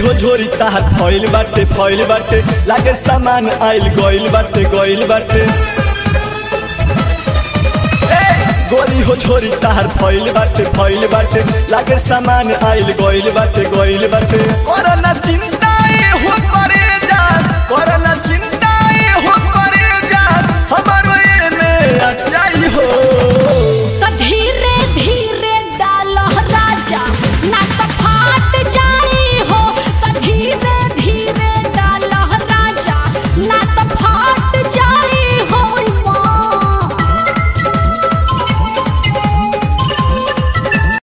हो झोरी तार फैल बाटे फैल बाटे लागे सामान आइल गइल बाटे गइल बाटे ए, गोरी हो छोरी तार फैल बाटे फैल बाटे लागे सामान आइल गइल बाटे गइल बाटे करना चिंता ए हो करे जा करना